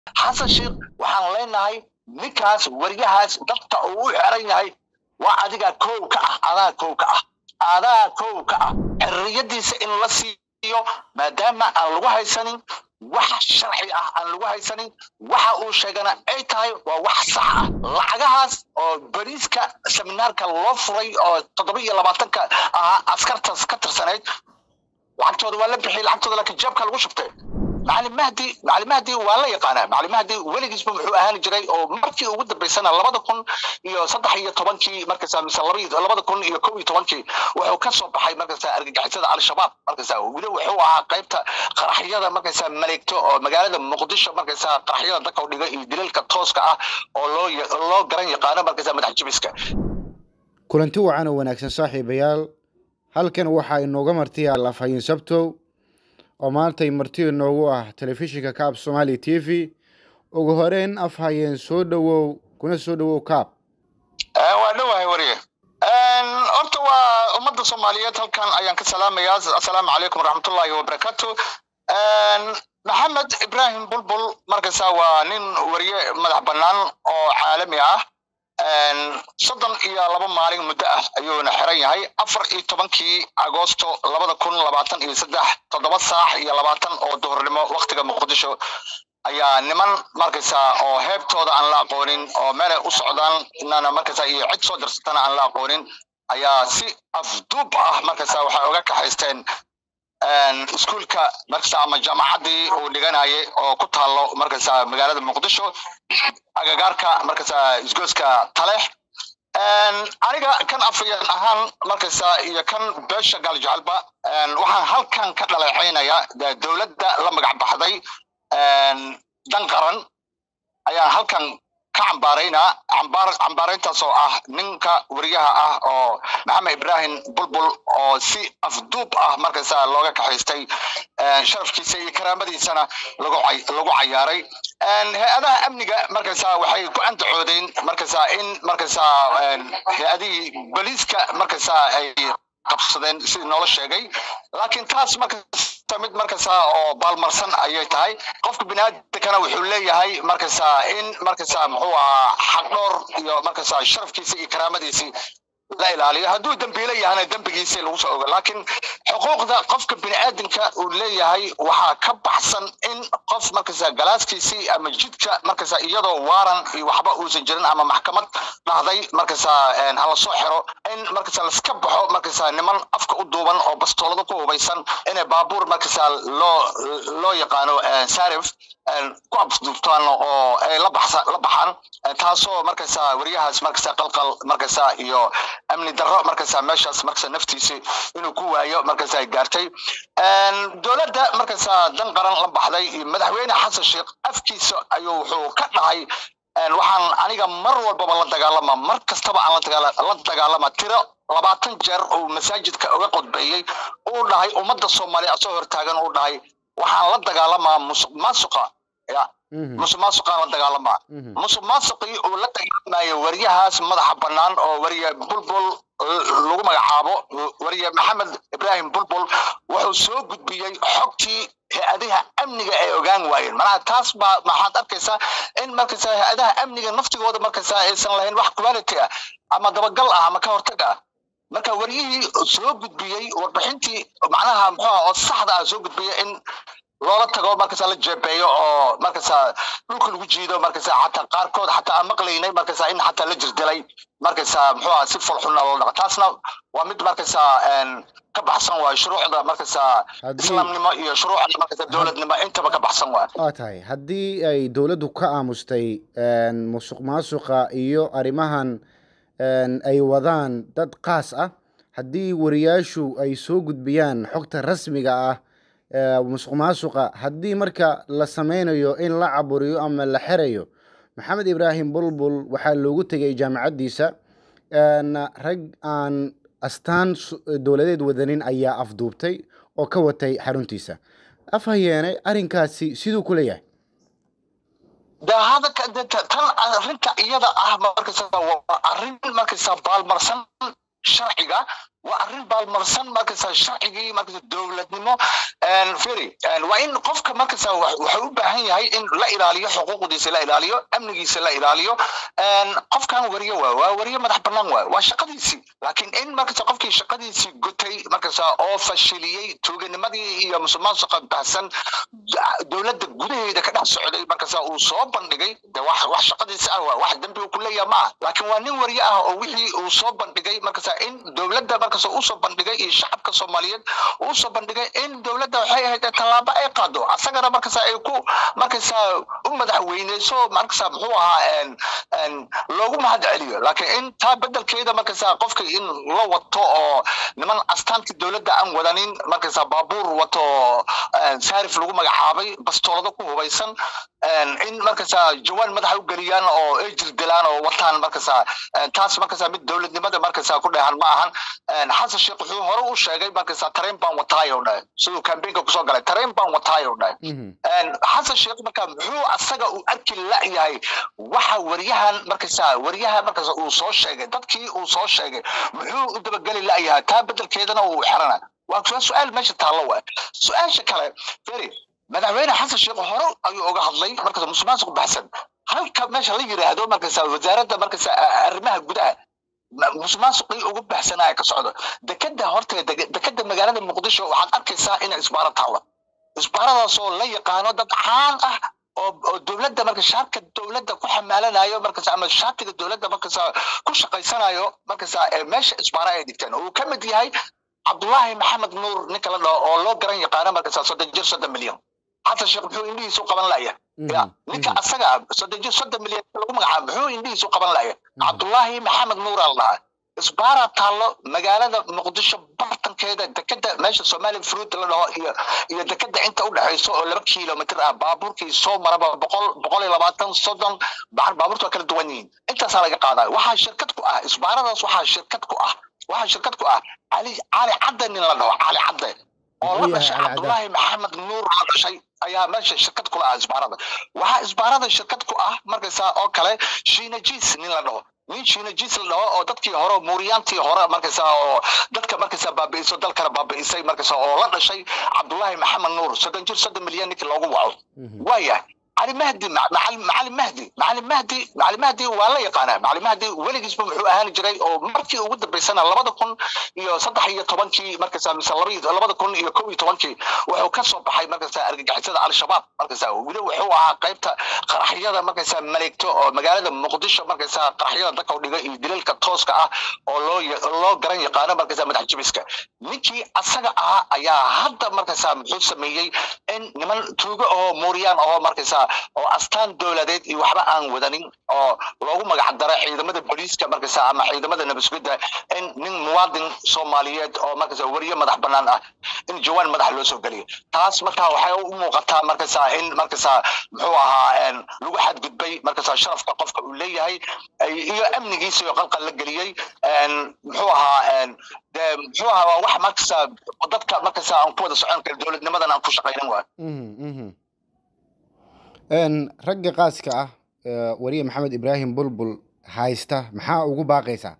xasan sheekh waxaan leenahay ninkaas waryahaas dadka uu u xeran yahay waa adiga kow ka ah adaa kow ka ah adaa kow ka ah xorriyadiisa in la siiyo maadaama aan lagu haysanin wax sharci ah aan lagu haysanin waxa uu sheegana ay tahay waa wax sax ah lacagahaas oo bariiska seminaarka loo furay oo toddoba iyo labaatanka ahaa askartaas ka tirsanayd lacagtooda waa la bixiyay lacagtooda laakiin jeebka lagu shubtay macalin mahdi macalin mahdi waa la yaqaanaa macalin mahdi weligiisba muxuu ahaan jiray oo markii ugu dambaysana labada kun iyo saddex iyo tobankii markaasa mise laba labada kun iyo kow iyo tobankii wuxuu ka soo baxay markaasa argagixisada al-shabaab markaasa weli wuxuu ahaa qaybta qaraxyada markaasa maleegto oo magaalada muqdisho markaasa qaraxyada dadka u dhiga iyo dilalka tooska ah oo loo loo garan yaqaano markaasa madax jibiska kulanti wacan oo wanaagsan saaxiibayaal halkan waxaa inooga martiya lafayin sabtow oo maantay marti inoogu ah telefishinka kaab somaali t v ugu horeyn af hayeen soo dhowow kuna soo dhowow kaab waa dhowahay wariye horta waa ummadda soomaaliyeed halkan ayaan ka salaamayaa assalaamu calaykum waraxmatullaahi wabarakaatu maxamed ibrahim bulbul markaysa waa nin wariye madax bannaan oo caalami ah soddon iyo laba maalin muddo ah ayuuna xiran yahay afar iyo tobankii agoosto labada kun labaatan iyo saddex toddoba saax iyo labaatan oo duhurnimo waktiga muqdisho ayaa niman markaysa oo heebtooda aan la aqoonin oo meelay u socdaan inana markaysa iyo cid soo dirsatana aan la aqoonin ayaa si afduub ah markaysa waxay uga kaxaysteen iskuulka markaysa ama jaamacaddii uu dhiganayay oo ku taalo markaysa magaalada muqdisho agagaarka markaysa isgooska taleex aniga kan afayeen ahaan markaysa iyo kan beesha gaaljecalba waxaan halkan ka dhaleecaynayaa dowladda la magac baxday dan qaran ayaan halkan ka cambaaraynaa cambaar cambaarayntaas oo ah ninka wariyaha ah oo maxamed ibrahim bulbul oo si afduub ah markaysa looga kaxaystay sharafkiisa iyo karaamadiisana lagu lagu cayaaray hay-adaha amniga markaysa waxay ku andacoodeen markaysa in markaysa hay-adihii boliiska markaysa ay qabsadeen sidii noola sheegay laakiin taas markasta mid markasta oo baalmarsan ayay tahay qofka biniaadamkana wuxuu leeyahay markasta in markasta muxuu ahaa xaqdhoor iyo markasta sharafkiisa iyo karaamadiisii la ilaaliyo hadduu dembiile yahana dembigiisii lagu soo ogo laakiin xuquuqda qofka biniaadamka uu leeyahay waxaa ka baxsan in qof markasta galaaskiisii ama jidka markasta iyadoo waaran iyo waxba uusan jirin ama maxkamad dhahday markasta hala soo xiro in markasta laska baxo markasta niman afka u duuban oo bastoolada ku hubaysan inay baabuur markasta loo loo yaqaano sarif ku abduubtaan oo ay la baxsa la baxaan taasoo markasta wariyahaas markasta qalqal markasta iyo amni darro markasta meeshaas markasta naftiisi inuu ku waayo markasta ay gaartay dowladda markasta dan qaran la baxday madaxweyne xasan sheekh afkiisa ayuu wuxuu ka dhahay waxaan aniga mar walbaba la dagaalama mar kastaba aan la dagaalama tiro labaatan jeer uu masaajidka uga qodbeeyey uu dhahay ummadda soomaaliya soo hortaagan uu dhahay waxaan la dagaalamaa musuq maasuqa ya musuq maasuqaan la dagaalamaa musuq maasuqii uu la dagaalamayo waryahaas madaxa bannaan oo wariye bulbul lagu magacaabo wariye maxamed ibrahim bulbul wuxuu soo gudbiyey xogtii hay-adaha amniga ay ogaan waayeen manaha taas baa maxaad arkaysaa in markaysa hay-adaha amniga naftigooda markaysa aysan lahayn wax quality ah ama dabagal ah ama ka hortag ah marka waryihii soo gudbiyey warbixintii macnaha muxuu oo saxda ah soo gudbiyey in loola tago markasa la jeebeeyo oo markasa dhulka lagu jiido markasa xataa qaarkood xataa aan maqlaynay markasa in xataa la jirdilay markasa muxuu aha si folxuna loo dhaco taasna waa mid markasa ka baxsan waay shuruucda markasa islaamnimo iyo shuruucda markasa dowladnimo intaba ka baxsan waay waa tahay haddii ay dowladdu ka aamustay musuq maasuqa iyo arrimahan ay wadaan dad qaas ah haddii wariyaashu ay soo gudbiyaan xogta rasmiga ah musuq maasuqa haddii marka la sameynayo in la caburiyo ama la xerayo maxamed ibraahim bulbul waxaa loogu tegay jaamacaddiisa rag aan astaan dowladeed wadanin ayaa afduubtay oo ka watay xaruntiisa afhayeene arrinkaasi siduu ku leeyahay de hadalka tan arrinta iyada ah markaysa waa arrin markaysa baalmarsan sharciga waa arrin baalmarsan markasa sharcigii markasa dowladnimo firi waa in qofka markasa wuxuu u baahan yahay in la ilaaliyo xuquuqdiisa la ilaaliyo amnigiisa la ilaaliyo qofkan wariye waa waa wariye madax banaan waa waa shaqadiisii laakiin in markasa qofkii shaqadiisii gutay markasa oo fashiliyey tuuganimadii iyo musuqmaasuqa bahsan dowladda gudaheeda ka dhex socday markasa uu soo bandhigay de wax wax shaqadiisa ah waa wax dembi uu ku leeyaha ma ah laakiin waa nin wariye ah oo wixii uu soo bandhigay markasa in dowladda markasa uu soo bandhigay iyo shacabka soomaaliyeed uu soo bandhigay in dowladda waxay ahayd tallaabo ay qaado asagana markasa ay ku markasa u madaxweyneyso markasa muxuu ahaa loogu mahad celiyo laakiin in taa bedelkeeda markasa qofka in la wato oo niman astaantii dowladda aan wadanin markasa baabuur wato saarif lagu magacaabay bastoolado ku hubaysan in markasa jawaan madaxa u geliyaan oo ay jirdilaan oo wataan markasa taas markasa mid dowladnimada markasa ku dheehan ma ahan xasan sheekh wuxuu hore u sheegay markasa tareen baan wataay oo dhahay siduu kambeynka kusoo galay tareen baan wataay oo dhahay xasan sheekh marka muxuu asaga uu arki la-yahay waxa wariyahan markasa wariyaha markasa uu soo sheegay dadkii uu soo sheegay muxuu u dabageli la-yahay taa bedelkeedana uu xirana waa su-aal meesha taallo waa su-aasha kale feri madaxweyne xasan sheekh hore ayuu uga hadlay markaas musuqmaasuq baxsan halka meesha la yiraahdo markasa wasaaradda markasa arrimaha gudaha musuqmaasuqii ugu baxsanaya ka socdo dekeda horteeda dekeda magaalada muqdisho waxaad arkaysaa inay isbaaro taalla isbaaradaasoo la yaqaano dad caan ah oo oo dowladda marka shaarka dowladda ku xamaalanayo markas ama shaatiga dowladda markas ku shaqaysanayo markas meesha isbaara ay dhigteen uu ka mid yahay cabdullaahi maxamed nuur ninka la dhaho oo loo garan yaqaano markas soddon jir soddon milyan xasan sheekh muxuu indhihiisu qaban laya ya ninka asaga soddon jir soddon milyan lagu magacaabo muxuu indhihiisu qaban laya cabdullaahi maxamed nuur al dhaha isbaara taallo magaalada muqdisho bartankeeda dekeda meesha somali fruit la dhaho iyo iyo dekeda inta u dhexayso oo laba kilomitr ah baabuurkii soo maraba boqol boqol iyo labaatan soddon baabuurta waa kala duwan yihiin intaasaa laga qaadaa waxaa shirkad ku ah isbaaradaas waxaa shirkad ku ah waxaa shirkad ku ah cali cali cadde nin la dhaho cali cadde oo la dhashay cabdullaahi maxamed nuur la dhashay ayaa meesha shirkad ku lahaa isbaarada waxaa isbaarada shirkad ku ah markaysaa oo kale shiinajiis nin la dhaho nin shiinajiis la dhaho oo dadkii hore muuriyaantii hore markaysaa oo dadka markaysaa baabi'iso dalkana baabi'isay markaysaa oo la dhashay cabdullaahi maxamed nuur soddon jir soddon milyan ninkii loogu waco waayahay علي مهدي معلم مهدي معلم مهدي معلم مهدي ولا يقانا معلم مهدي ولقيس بمحو أهان جري أو مركي وقد بيسنا لبدا كون يو صدح هي طبانكي مركز مثل لبيد لبدا كون يو كوي طبانكي وحو كسو بحي مركز أرجع سيدا على الشباب مركز ولو وحو قيبتا قرحية مركز ملكتو أو مقالة مقدشة مركز قرحية دكا ودقا يدلل كتوسكا أو لو لو قرن يقانا مركز مدح جبسكا نيكي أساقا أها أيا هدا مركز محو سميي إن نمان توقع أو موريان أو مركز oo astaan dowladeed iyo waxba aan wadanin oo loogu magac daray ciidamada booliiska markasa ama ciidamada nabasgudda in nin muwaadin soomaaliyeed oo markasa weriye madax banaan ah in jawaan madax loo soo geliyo taas markaa waxay u muuqataa markasa in markasa muxuu ahaa lagu xadgudbay markasa sharafka qofka uu leeyahay iyo amnigiisa iyo qalqal la geliyey muxuu ahaa de muxuu ahaa waa wax markasa dadka markasa aan ku wada socon kara dowladnimadan aan ku shaqaynin waa ragga qaaska ah wariye maxamed ibraahim bulbul haysta maxaa ugu baaqaysaa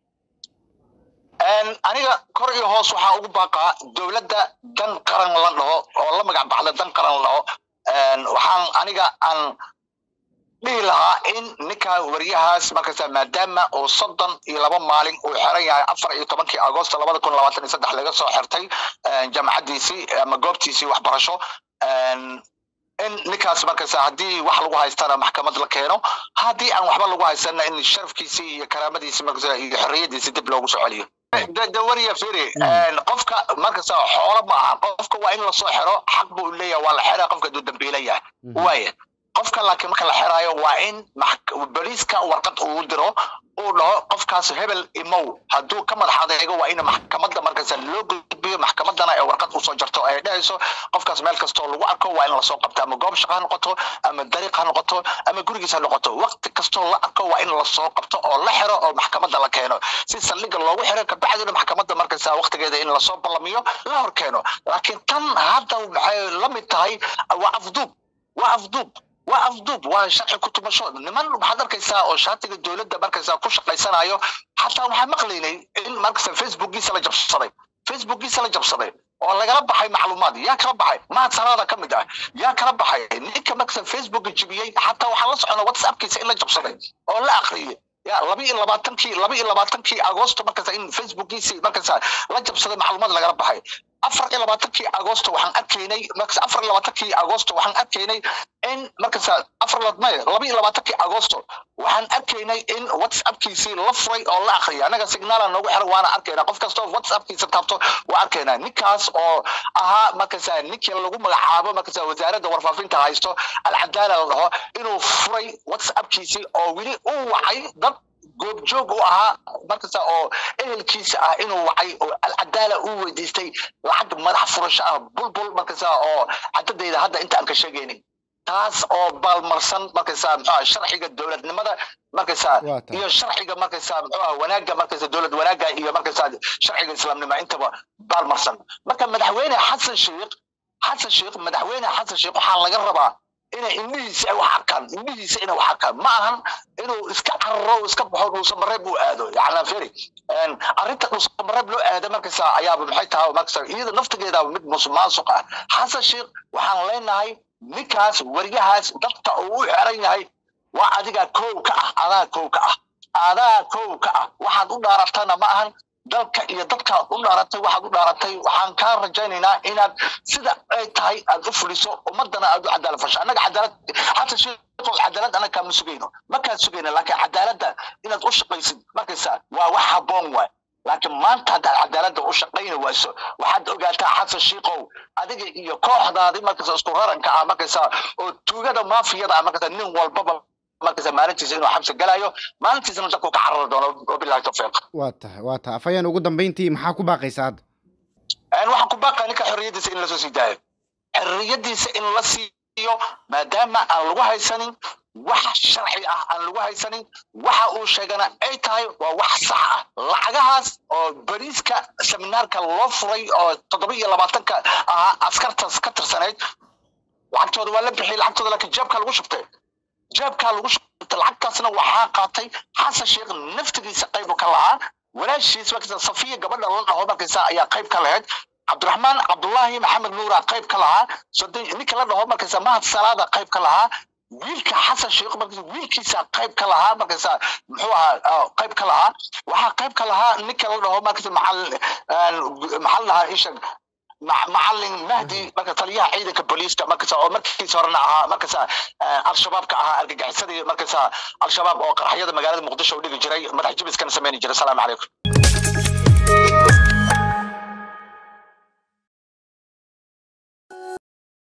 aniga kor iyo hoos waxaa ugu baaqaa dowladda dan qaran la dhaho oo la magac baxda dan qaran la dhaho waxaan aniga aan dhihi lahaa in ninka wariyahaas markasa maadaama uu soddon iyo laba maalin uu xiran yahay afar iyo tobankii agosto labada kun labaatan iyo saddex laga soo xirtay jamacaddiisii ama goobtiisii waxbarasho in ninkaas markasa haddii wax lagu haystana maxkamad la keeno haddii aan waxba lagu haystana in sharafkiisii iyo karaamadiisii markasa iyo xorriyadiisi dib loogu soo celiyo dawariya firi qofka markasa xoolo ma aha qofka waa in lasoo xiro xaq buu leeyahay waa la xira qofka hadduu dambiila yahay waaya qofka laakiin marka la xiraayo waa in boliiska warqad uu diro uu dhaho qofkaas hebel imow hadduu ka madax adeego waa in maxkamadda markasa loo gudbiyo maxkamadana ee warqad usoo jarto ay dhehayso qofkaas meel kastoo lagu arko waa in lasoo qabto ama goob shaqa ha noqoto ama dariiq ha noqoto ama gurigiis ha noqoto waqti kastoo la arko waa in lasoo qabto oo la xiro oo maxkamadda la keeno si saldhiga loogu xiro kabacdina maxkamadda markasa waqtigeeda in lasoo ballamiyo la hor keeno laakiin tan hadda maxay la mid tahay waa afduub waa afduub waa afduub waa sharci ku tumasho niman waxaad arkaysaa oo shaatiga dowladda markaysaa ku shaqaysanayo xataa waxaan maqlaynay in markaysa facebookiisa la jabsaday facebookiisa la jabsaday oo lagala baxay macluumaad yaa kala baxay mahad salaada ka mid ah yaa kala baxay ninka markaysa facebooka jibiyey xataa waxaan la socona whatsappkiisa in la jabsaday oo la akhriyay ya laba iyo labaatankii laba iyo labaatankii agoosto markaysa in facebookiisi markaysa la jabsaday macluumaad lagala baxay afar iyo labaatankii agoosto waxaan arkaynay markasa afar iyo labaatankii agoosto waxaan arkaynay in markasa afar may laba iyo labaatankii agoosto waxaan arkaynay in whatsappkiisii la furay oo la akhriyay annaga signaala noogu xiran waana arkaynaa qof kastoo whatsappkiisa taabto waa arkaynaa ninkaas oo ahaa markasa ninkii lagu magacaabo markasa wasaaradda warfaafinta haysto alcadaala la dhaho inuu furay whatsappkiisii oo weli u wacay dad goobjoog u ahaa markasta oo ehelkiisa ah inuu wacay oo alcadaala uu weydiistay lacag madax furasho ah bulbul markasta oo cadadeyda hadda inta aan ka sheegaynin taas oo baalmarsan markaysa muxuu sharciga dowladnimada markaysa iyo sharciga markaysa muxuu wanaagga markaysa dowlad wanaagga iyo markaysa sharciga islaamnimo intaba baalmarsan marka madaxweyne xasan sheekh xasan sheekh madaxweyne xasan sheekh waxaa laga rabaa inay indhihiisa ay wax arkaan indhihiisa inay wax arkaan ma ahan inuu iska cararo iska baxo dhuusamareeb uu aado yacnaa feri arrinta dhuusamareeb loo aada markaysa ayaaba maxay tahay markaysa iyada naftigeeda mid musuqmaasuq ah xasan sheekh waxaan leenahay ninkaas waryahaas dadka uu u xeran yahay waa adiga kow ka ah adaa kow ka ah adaa kow ka ah waxaad u dhaaratana ma ahan dalka iyo dadkaad u dhaaratay waxaad u dhaaratay waxaan kaa rajaynaynaa inaad sida ay tahay aad u fuliso ummadana aad u cadaalad fasho annaga cadaalad xata sheekhow cadaalad annaga kaama sugayno ma kaa sugayno laakiin cadaaladda inaad u shaqaysid markaysa waa wax habboon waay laakiin maanta haddaad cadaaladda u shaqayni wayso waxaad ogaataa xasan shiikow adiga iyo kooxdaadi markaysa isku raranka ah markaysa oo tuugada maafiyada ah markaysa nin walbaba markaysa maalintiisa inuu xabsi galayo maalintiisana dadku ka carari doono wabilahi tawfiiq waa tahay waa tahay afayaan ugu dambayntii maxaa ku baaqaysa hadda waxaan ku baaqaa ninka xorriyadiisa in lasoo sii daayo xorriyadiisa in la siiyo maadaama aan lagu haysanin wax sharci ah aan lagu haysanin waxa uu sheegana ay tahay waa wax sax ah lacagahaas oo bariiska seminaarka loo furay oo toddoba iyo labaatanka ahaa askartaas ka tirsanayd lacagtooda waa la bixiyay lacagtooda laakiin jeebkaa lagu shubtay jeebkaa lagu shubtay lacagtaasna waxaa qaatay xasan sheekh naftigiisa qayb ka lahaa walaashiis markaysa safiya gabadha la dhaho markaysa ayaa qayb ka lahayd cabdiraxmaan cabdullaahi maxamed nuura qayb ka lahaa ninka la dhaho markaysa mahad salaada qayb ka lahaa wiilka xasan sheekh markaysa wiilkiisa qayb ka lahaa markaysa muxuu ahaa qayb ka lahaa waxaa qayb ka lahaa ninka la dhaho markaysa maxal maxal lahaa isha macalin mahdi marka taliyaha ciidanka booliiska markasa oo markiisa horena ahaa markasa al-shabaabka ahaa argagixisadii markasa al-shabaab oo qaraxyada magaalada muqdisho u dhigi jiray madax jibiskana sameyni jiray asalaamu calaykum